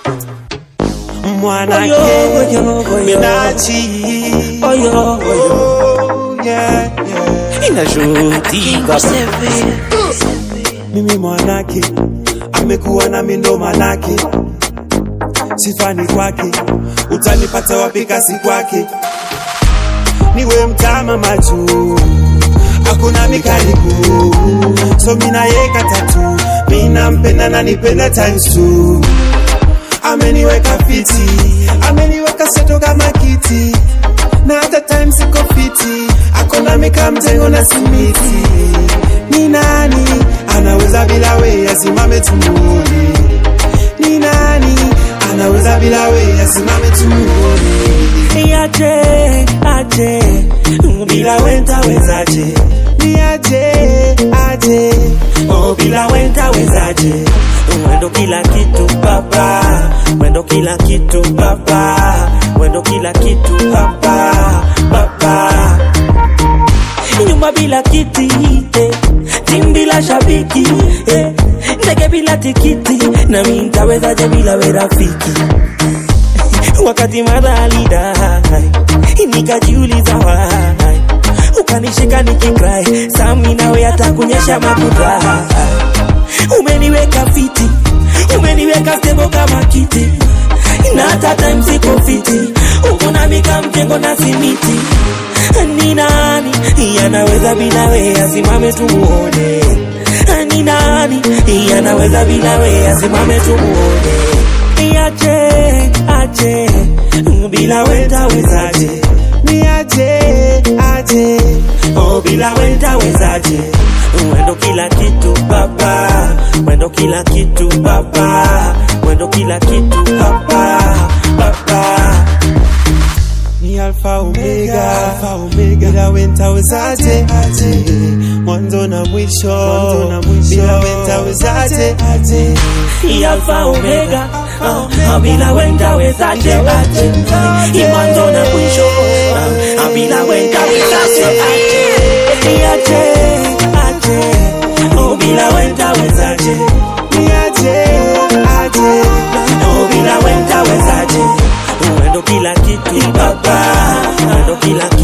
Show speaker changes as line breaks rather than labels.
mwanake
Oyo, oyo, oyo.
minachi
Oyo, oyo.
Oh, yeah, yeah.
Inashuhudia
mimi mwanake amekuwa na mindo manake sifani kwake utanipata wapi kasi kwake niwe mtama machu hakuna mikaribu so minayeka tatu minampenda na nipenda times two ameniweka fiti ameniweka seto kama kiti na hata time siko fiti akona mika mjengo na simiti ni nani anaweza bila we asimame tumuone ni nani anaweza bila we asimame tumuone
Aje, aje, bila wenta wezaje?
ni aje aje
Oh, bila wenta wezaje? Wendo kila kitu baba, wendo kila kitu baba, wendo kila kitu baba, baba. Nyumba bila kiti, eh. Timu bila shabiki, eh. Ndege bila tikiti, na mimi nitawezaje bila we rafiki? wakati mara alidai nikajiuliza why ukanishika nikikrai sami nawe hata kunyesha makuta umeniweka fiti umeniweka stebo kama kiti na hata time siko fiti uko na mika mjengo na simiti ni nani yanaweza bila we asimame tumuone ni nani yanaweza bila we asimame tumuone aje aje bila wenda wezaje
ni aje aje
oh bila wenda wezaje wendo kila kitu baba wendo kila kitu baba wendo kila kitu baba baba
ni alfa omega alfa omega bila wenta wezaje aje mwanzo na mwisho mwanzo na mwisho bila wenta wezaje aje
Hii alfa omega uh, uh, bila wenda wezaje aje Hii mwanzo na mwisho uh, uh, bila wenda wezaje aje Hii aje aje oh bila wenda wezaje
ni aje aje
oh bila wenda wezaje wendo kila kitu baba wendo kila